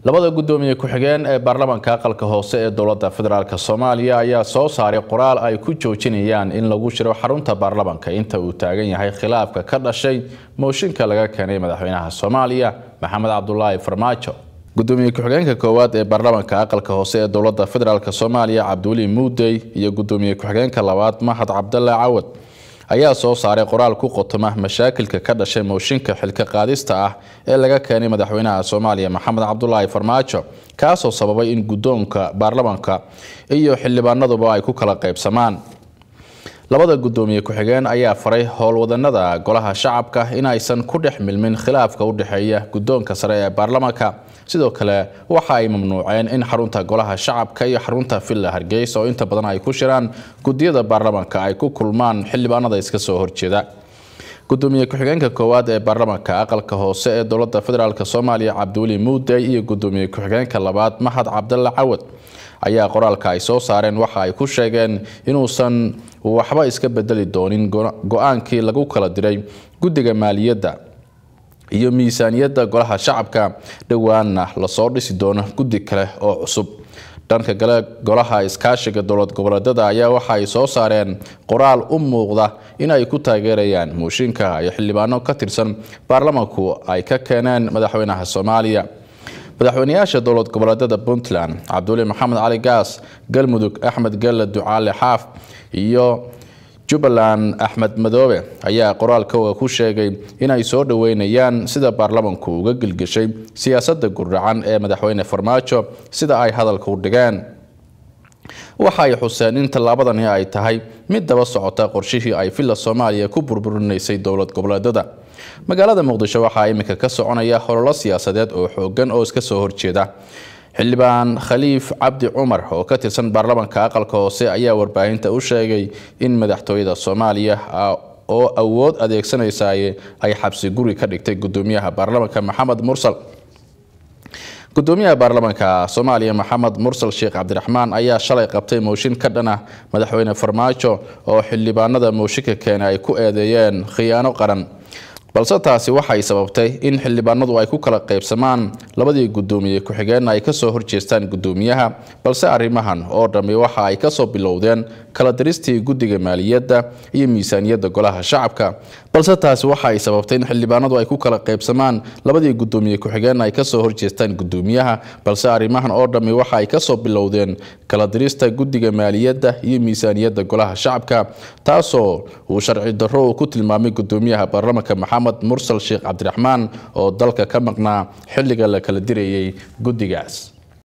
labada guddoomiye ku-xigeen ee baarlamaanka aqalka hoose ee dowladda federaalk soomaaliya ayaa soo saaray qoraal ay ku joojinayaan in lagu jiro xarunta baarlamaanka inta uu taagan yahay khilaafka ka dhashay mooshinka laga keenay madaxweynaha soomaaliya maxamed cabdulaahi farmaajo gudoomiye ku-xigeenka koowaad ee baarlamaanka aqalka hoose ee dowladda federaalk soomaaliya cabdiweli muudey iyo gudoomiye ku-xigeenka labaad mahad cabdalla cawad ayaa soo saaray qoraal ku qotoma mashaakilka ka dhashay mooshinka xilka qaadista ah ee laga keenay madaxweynaha soomaaliya maxamed cabdulaahi farmaajo kaasoo sababay in guddoonka baarlamaanka iyo xildhibaanaduba ay ku kala qaybsamaan labada guddoomiye ku-xigeen ayaa faray howlwadanada golaha shacabka in aysan ku dhex milmin khilaafka u dhexeeya guddoonka sare ee baarlamaanka sidoo kale waxa ay mamnuuceen in xarunta golaha shacabka iyo xarunta villa hargeysa oo inta badan ay ku shiraan guddiyada baarlamaanka ay ku kulmaan xildhibaanada iska soo horjeeda gudoomiye ku-xigeenka koowaad ee baarlamaanka aqalka hoose ee dowladda federaalk soomaaliya cabdiweli muudey iyo gudoomiye ku-xigeenka labaad mahad cabdalla cawad ayaa qoraalka ay soo saareen waxa ay ku sheegeen inuusan waxba iska bedeli doonin go-aankii lagu kala diray guddiga maaliyadda iyo miisaaniyadda golaha shacabka dhowaanna lasoo dhisi doono guddi kale oo cusub dhanka kale golaha iskaashiga dowlad goboleedyada ayaa waxa ay soo saareen qoraal u muuqda in ay ku taageerayaan mooshinka iyo xildhibaano ka tirsan baarlamaanku ay ka keeneen madaxweynaha soomaaliya madaxweynayaasha dowlad goboleedyada puntland cabdiweli maxamed cali gaas galmudug axmed gelle ducaale xaaf iyo jubbaland axmed madoobe ayaa qoraalkooga ku sheegay inay soo dhoweynayaan sida baarlamanku uga gelgeshay siyaasadda gurdhacan ee madaxweyne farmaajo sida ay hadalka u dhigeen waxa ay xuseen in tallaabadani ay tahay mid daba socota qorshihii ay villa soomaaliya ku burburinaysay dowlad goboleedyada magaalada muqdisho waxaa iminka ka soconaya hololo siyaasadeed oo xoogan oo iska soo horjeeda xildhibaan khaliif cabdi cumar oo ka tirsan baarlamaanka aqalka hoose ayaa warbaahinta u sheegay in madaxtooyada soomaaliya oo awood adeegsanaysaye ay xabsi guri ka dhigtay gudoomiyaha baarlamaanka maxamed mursal gudoomiyaha baarlamaanka soomaaliya maxamed mursal sheekh cabdiraxmaan ayaa shalay qabtay mooshin ka dhan ah madaxweyne farmaajo oo xildhibaanada mooshinka keena ay ku eedeeyeen khiyaano qaran balse taasi waxay sababtay in xildhibaanadu ay ku kala qaybsamaan labadii guddoomiye ku-xigeenna ay kasoo horjeestaan guddoomiyaha balse arrimahan oo dhammi waxa ay kasoo bilowdeen kala diristii guddiga maaliyadda iyo miisaaniyadda golaha shacabka balse taasi waxa ay sababtay in xildhibaanadu ay ku kala qaybsamaan labadii guddoomiye ku-xigeenna ay kasoo horjeestaan guddoomiyaha balse arrimahan oo dhammi waxa ay kasoo bilowdeen kala dirista guddiga maaliyadda iyo miisaaniyadda golaha shacabka taasoo uu sharci darro uu ku tilmaamay guddoomiyaha baarlamaanka maxamed mursal sheekh cabdiraxmaan oo dalka ka maqnaa xilliga la kala dirayay guddigaas